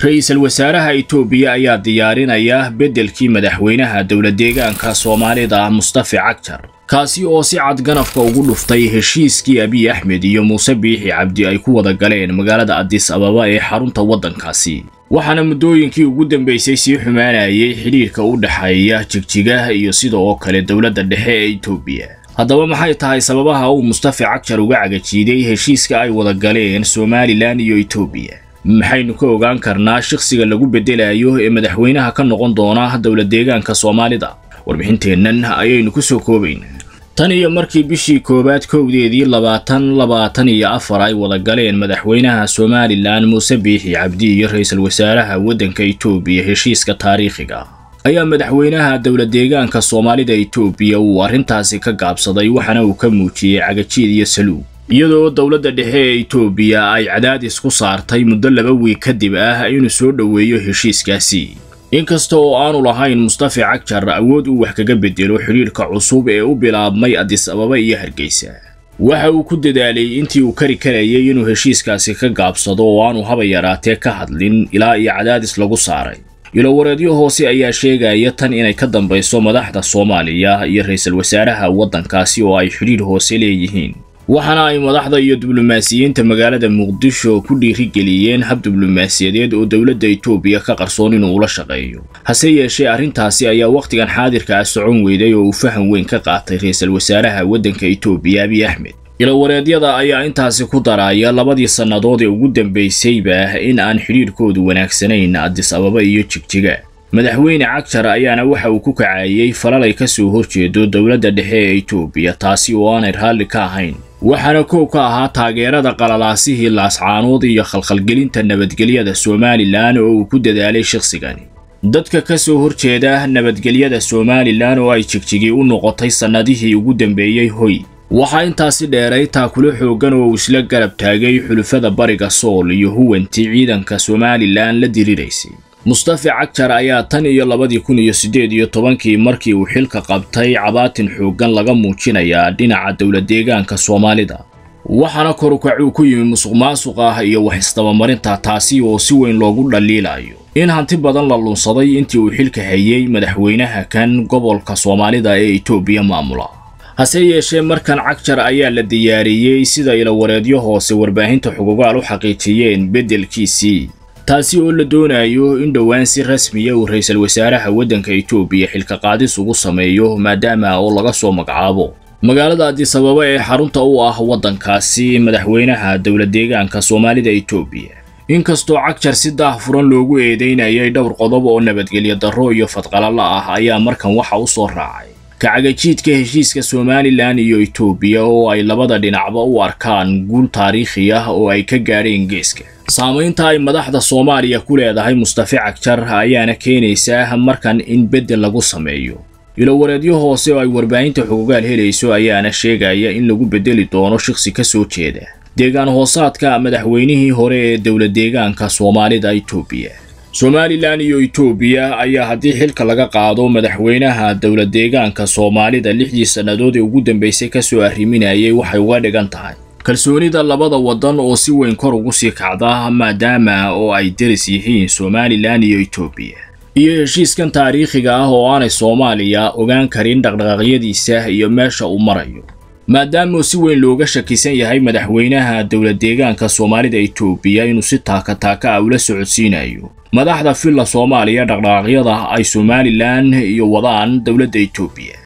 ra-iisul wasaaraha itoobiya ayaa diyaarinaya beddelkii madaxweynaha dowladdeegaanka soomaalida mustafe cagjar kaasi oo si cad ganafka ugu dhuftay heshiiskii abiy axmed iyo muuse biixi cabdi ay ku wada galeen magaalada adis ababa ee xarunta waddankaasi waxaana muddooyinkii ugu dambaysay sii xumaanayay xidhiirka u dhexeeya jigjiga iyo sida oo kale dowladda dhexe ee itoobiya haddaba maxay tahay sababaha uu mustafe cagjar uga cagajiiday heshiiska ay wada galeen somalilan iyo itoobiya maxaynu ka ogaan karnaa shakhsiga lagu beddelayo ee madaxweynaha ka noqon doona dowladdeegaanka soomaalida warbixinteennan ayaynu ku soo koobaynaa tan iyo markii bishii koowaad kowdeedii labaatan labaatan iyo afar ay wada galeen madaxweynaha somalilan muuse biixi cabdi iyo ra-iisul wasaaraha waddanka itoobiya heshiiska taariikhiga ayaa madaxweynaha dowladdeegaanka soomaalida itoobiya uu arrintaasi ka gaabsaday waxaana uu ka muujiyey cagajiid iyo saluug iyadoo dowladda dhexe ee itoobiya ay cadaadis ku saartay muddo laba wiig kadib ah inuu soo dhoweeyo heshiiskaasi inkasta oo aanu lahayn mustafe cagjar awood uu wax kaga beddelo xidhiirka cusub ee u bilaabmay adis ababa iyo hargeysa waxa uu ku dadaalay intii uu kari karayay inuu heshiiskaasi ka gaabsado oo aanu haba yaraatee ka hadlin ilaa iyo cadaadis lagu saaray ilowareedyo hoose ayaa sheegaya tan inay ka dambayso madaxda soomaaliya iyo ra-iisul wasaaraha waddankaasi oo ay xidhiir hoose leeyihiin waxaana ay madaxda iyo diblomaasiyiinta magaalada muqdisho ku dhiirigeliyeen hab diblomaasiyadeed oo dowladda itoobiya ka qarsoon inuu ula shaqeeyo hase yeeshee arrintaasi ayaa wakhtigan xaadirka ah socon weyday oo uu faham weyn ka qaatay ra-iisul wasaaraha waddanka itoobiya abiy axmed ilowareedyada ayaa intaasi ku daraya labadii sannadood ee ugu dambaysayba in aan xidhiirkoodu wanaagsanayn adis ababa iyo jigjiga madaxweyne cagjar ayaana waxa uu ku kacayey falal ay ka soo horjeedo dowladda dhexe ee itoobiya taasi oo aanay raalli ka ahayn waxaana koow ka ahaa taageerada qalalaasihii laascaanood iyo khalkhalgelinta nabadgelyada somalilan oo uu ku dadaalay shakhsigani dadka ka soo horjeeda nabadgelyada somalilan oo ay jigjigii u noqotay sannadihii ugu dambeeyey hoy waxaa intaasi dheeray taakulo xooggan oo uu isla garab taagay xulufada bariga sool iyo huwantii ciidanka somalilan la diriraysay mustafe cagjar ayaa tan iyo labadii kun iyo siddeed iyo tobankii markii uu xilka qabtay cabaatin xooggan laga muujinayaa dhinaca dowladdeegaanka soomaalida waxaana korukacuu ku yimi musuq maasuq ah iyo wax isdabamarinta taasi oo si weyn loogu dhaliilayo in hanti badan la lunsaday intii uu xilka hayay madaxweynaha kan gobolka soomaalida ee itoobiya maamula hase yeeshee markan cagjar ayaa la diyaariyey sida ilowareedyo hoose warbaahinta xugugaal u xaqiijiyeen beddelkiisii taasi oo la doonayo in dhowaan si rasmiya uu ra-iisul wasaaraha waddanka itoobiya xilka qaadis ugu sameeyo maadaama oo laga soo magacaabo magaalada adis ababa ee xarunta u ah waddankaasi madaxweynaha dowladdeegaanka soomaalida itoobiya inkastoo cagjar si daahfuran loogu eedeynayay dhowr qodob oo nabadgelyo darro iyo fadqalala ah ayaa markan waxa u soo raacay kacagajiidka heshiiska somalilan iyo itoobiya oo ay labada dhinacba u arkaan guul taariikhi ah oo ay ka gaadheen geeska saamaynta ay madaxda soomaaliya ku leedahay mustafe cagjar ayaana keenaysaa markan in beddel lagu sameeyo ilowareedyo hoose oo ay warbaahinta xugugaal helayso ayaana sheegaya in lagu beddeli doono shakhsi ka soo jeeda deegaan hoosaadka madaxweynihii hore ee dowladdeegaanka soomaalida itoobiya somalilan iyo itoobiya ayaa haddii xilka laga qaado madaxweynaha dowladdeegaanka soomaalida lixdii sannadood ee ugu dambaysay ka soo arriminayay waxay uga dhigan tahay kalsoonida labada waddan oo si weyn kor ugu sii kacda maadaama oo ay deris yihiin somalilan iyo itoobiya iyo heshiiskan taariikhiga ah oo aanay soomaaliya ogaan karin dhaqdhaqaaqyadiisa iyo meesha uu marayo maadaama si weyn looga shakisan yahay madaxweynaha dowladdeegaanka soomaalida itoobiya inuu si taaka taaka ah ula socodsiinayo madaxda filla soomaaliya dhaqdhaqaaqyada ay somalilan iyo wadaan dowladda itoobiya